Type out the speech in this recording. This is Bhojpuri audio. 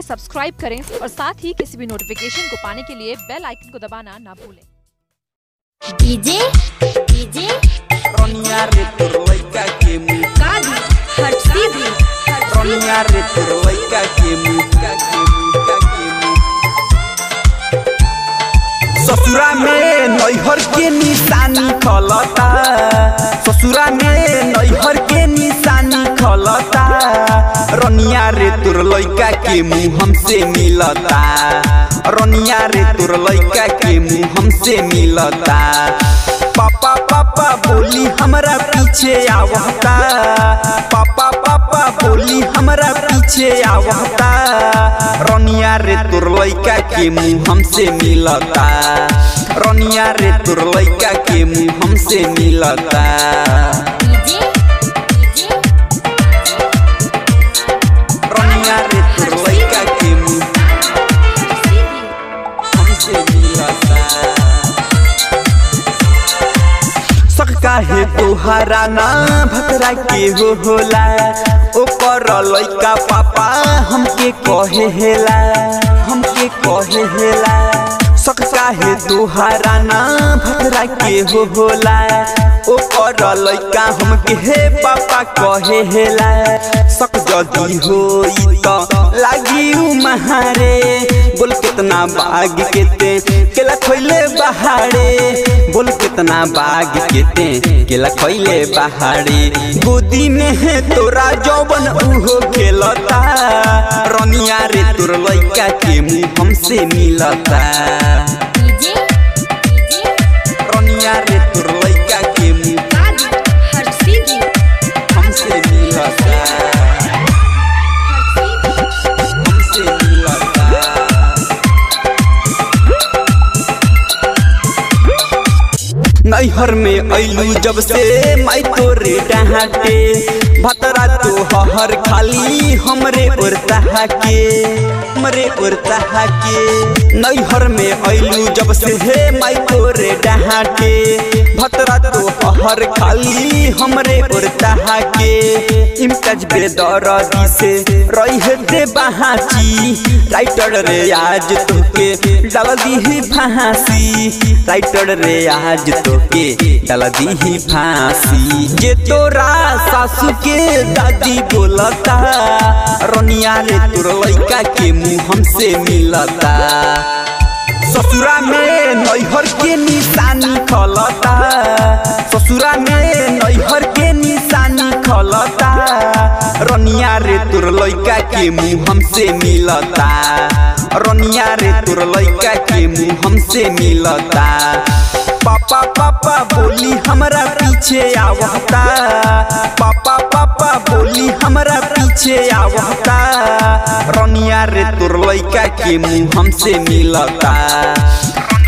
सब्सक्राइब करें और साथ ही किसी भी नोटिफिकेशन को पाने के लिए बेल आइकन को दबाना ना भूलें DJ DJ Ronia returloika que mu कादी हट सीधी हट Ronia returloika que mu ka que mu ka que mu ससुरा में नैहर के निशानी खलता ससुरा में नैहर के निशानी खलता रनिया रे तोर लइका के मुंह हमसे मिलता रनिया रे तोर लइका के मुंह हमसे मिलता पापा पापा बोली हमरा पीछे आवता पापा पापा बोली हमरा पीछे आवता रनिया रे तोर लइका के मुंह हमसे मिलता रनिया रे तोर लइका के मुंह हमसे मिलता डीजे डीजे रनिया रे तोर लइका के मुंह सीधी हमसे मिलता सक काहे तोहरा ना भतरा के हो होला ओकर लइका पापा हमके कहे हेला हमके कहे हेला सक काहे तोहरा ना भतरा के हो होला ओकर लइका हमके हे पापा कहे हेला सक जदी होई त लागी उ महारे बोल कितना बाग के ते केला खोइले बहारे बोल कितना बाग के ते केला खोइले बहारे गोदी में है तोरा जौबन उहो खेलता रनिया रे तोर लइका के मुंह हमसे मिलता डीजे डीजे रनिया रे तोर लइका के मुंह कादी हट सीधी हमसे मिलता हट सीधी हमसे मिलता नैहर में ऐलू जब से माई तोरे डहाटे भतरा तो हर खाली हमरे उड़ता के हमरे उड़ता के नैहर में ऐलू जब से हे माई तोरे डहाटे भतरा तो हर खाली हमरे उड़ता के इम्तज बेदरदी से रही दे बहाची राइटर रे आज तोके डाल दी फांसी राइटर रे आज तोके डाल दी फांसी जे तोरा सासू के दादी बोलता रनिया रे तोर लइका के मुंह हमसे मिलता ससुरा में नैहर के निशानी खलता ससुरा में नैहर के निशानी खलता रनिया रे तोर लइका के मुंह हमसे मिलता रनिया रे तोर लइका के मुंह हमसे मिलता पापा पापा बोली हमरा पीछे आवता पापा पापा बोली हमरा पीछे आवता रनिया रे तोर लइका के मुंह हमसे मिलता